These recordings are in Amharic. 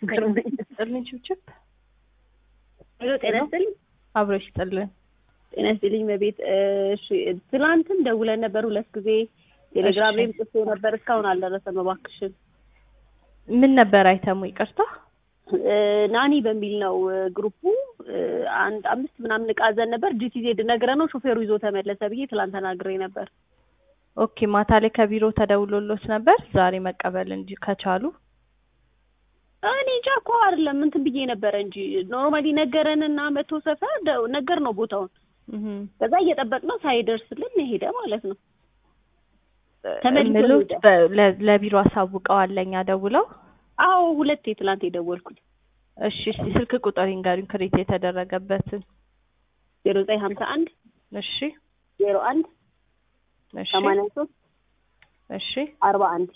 ግርመኝ ጥልን ችብችብ ሄሎ ጤና ይስጥልኝ አብሮሽ ጥልን ጤና ይስጥልኝ በቤት እሺ ትላንትም ደውለን ነበር ሁለት ጊዜ ቴሌግራም ላይም ጽፌ ነበር እስካሁን አልደረሰም እባክሽን ምን ነበር አይተሙ ይቅርታ ናኒ በሚል ነው ግሩፑ አንድ አምስት ምናምን እቃ ዘን ነበር ጂቲዜድ ነግረ ነው ሾፌሩ ይዞ ተመለሰ ብዬ ትላንት ተናግሬ ነበር ኦኬ ማታ ላይ ከቢሮ ተደውሎሎት ነበር ዛሬ መቀበል እንጂ ከቻሉ እኔ እንጃ እኮ አይደለም እንትን ብዬ ነበረ እንጂ ኖርማሊ ነገረንና መቶ ሰፈር ደ- ነገር ነው ቦታውን እህም። ከዛ እየጠበቅነው ሳይደርስልን ሄደ ማለት ነው ተመልሶ ምሉት ሄደ። በ- ለ- ለቢሮ አሳውቀዋል ለኛ ደውለው አዎ ሁለቴ ትላንት የደወልኩኝ እሺ እስቲ ስልክ ቁጥር ይንገሩኝ ክሬት የተደረገበትን ዜሮ ዘጠኝ ሀምሳ አንድ እሺ ዜሮ አንድ እሺ ሰማንያ ሶስት እሺ አርባ አንድ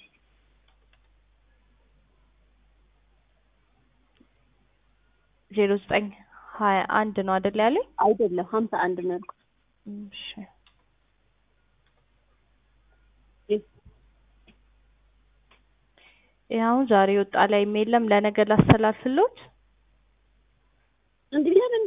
ዜሮ ዘጠኝ ሀያ አንድ ነው አይደል ያለኝ አይደለም ሀምሳ አንድ ነው ያልኩት እሺ ይህ አሁን ዛሬ ወጣ ላይ የለም ለነገ ላስተላልፍሎት እንግዲህ ለምን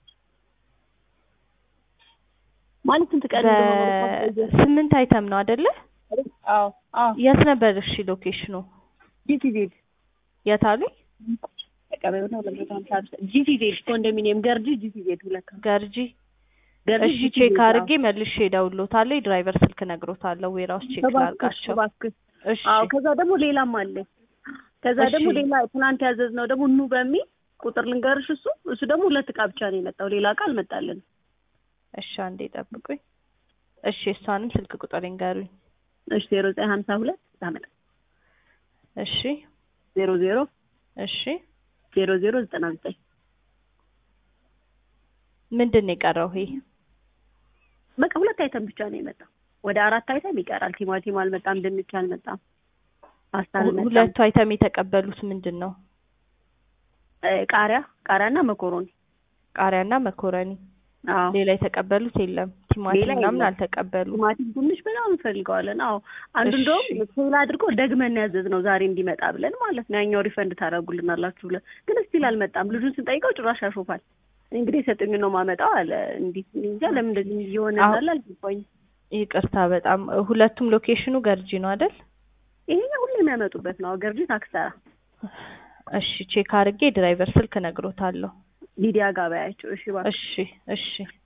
ማለት ስንት ቀን እንደሆነ በስምንት አይተም ነው አይደለ አዎ አዎ የት ነበር እሺ ሎኬሽኑ ጂቲዜድ የት አሉኝ ተቀበዩ ነው ለመቶ ሀምሳ ጂቲዜድ ኮንዶሚኒየም ገርጂ ጂቲዜድ ሁለት ገርጂ ገርጂ እሺ ቼክ አድርጌ መልሼ እደውልሎታለሁ የድራይቨር ስልክ ነግሮታለሁ ዌራውስ ቼክ ላድርጋቸው እባክህ እሺ አዎ ከዛ ደግሞ ሌላም አለ ከዛ እሺ። ደግሞ ሌላ ትናንት ያዘዝነው ደግሞ ኑ በሚል ቁጥር ልንገርሽ እሱ እሱ ደግሞ ሁለት እቃ ብቻ ነው የመጣው ሌላ እቃ አልመጣልንም እሺ አንዴ ጠብቁኝ እሺ እሷንም ስልክ ቁጥር ይንገሩኝ እሺ ዜሮ ዘጠኝ ሀምሳ ሁለት ታመጣ እሺ ዜሮ ዜሮ እሺ ዜሮ ዜሮ ዘጠና ዘጠኝ ምንድን ነው የቀረው ይሄ በቃ ሁለት አይተም ብቻ ነው የመጣው ወደ አራት አይተም ይቀራል ቲማቲም አልመጣም ድንች አልመጣም ፓስታ አልመጣም ሁለቱ አይተም የተቀበሉት ምንድን ነው እ ቃሪያ ቃሪያና መኮሮኒ ቃሪያና መኮረኒ አዎ ሌላ የተቀበሉት የለም ቲማቲም ሌላ ምናምን የለም። አልተቀበሉም ቲማቲም ድንች በጣም እንፈልገዋለን አዎ አንዱ እሺ። እንደውም ፌል አድርጎ ደግመን ያዘዝ ነው ዛሬ እንዲመጣ ብለን ማለት ነው ያኛው ሪፈንድ ታደርጉልናላችሁ ብለን ግን ስቲል አልመጣም ልጁን ስንጠይቀው ጭራሽ ያሾፋል እንግዲህ የሰጠኝ ነው ማመጣው አለ እንዲህ እኔ እንጃ ለምን እንደዚህ እየሆነ አዎ። እንዳለ አልገባኝም ይቅርታ በጣም ሁለቱም ሎኬሽኑ ገርጂ ነው አይደል ይሄኛው ሁሌ የሚያመጡበት ነው ገርጂ ታክሰራ እሺ ቼክ አድርጌ ድራይቨር ስልክ ነግሮታለሁ ሊዲያ ጋር በያቸው እሺ እባክህ እሺ እሺ